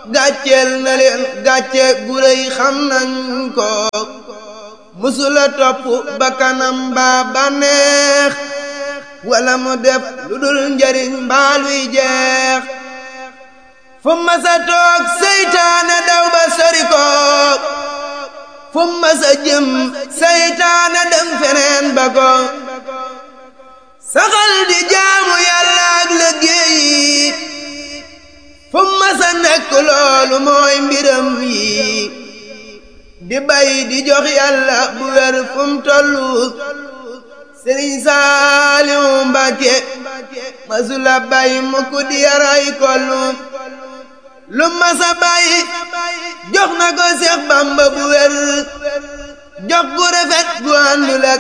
gàcceel na leen gàcce gu rëy xam nañ ko musula topp bakkanam baa bànneex wala mu def lu dul njariñ mbaaluy jeex fu masa toog seytaane daw ba sori ko fu masa jëm seytaane dem feneen ba ko saxal di jaamu yàlla ak liggéey fu masa nekk loolu mooy mbiram yi di bay di jox yàlla bu wér fu mu tollu sëriñ Saaliw Mbàkke masula bay mukk di yaray kollu lu masa bay jox na ko Seex Bamba bu wér jox gu rafet gu àndul ak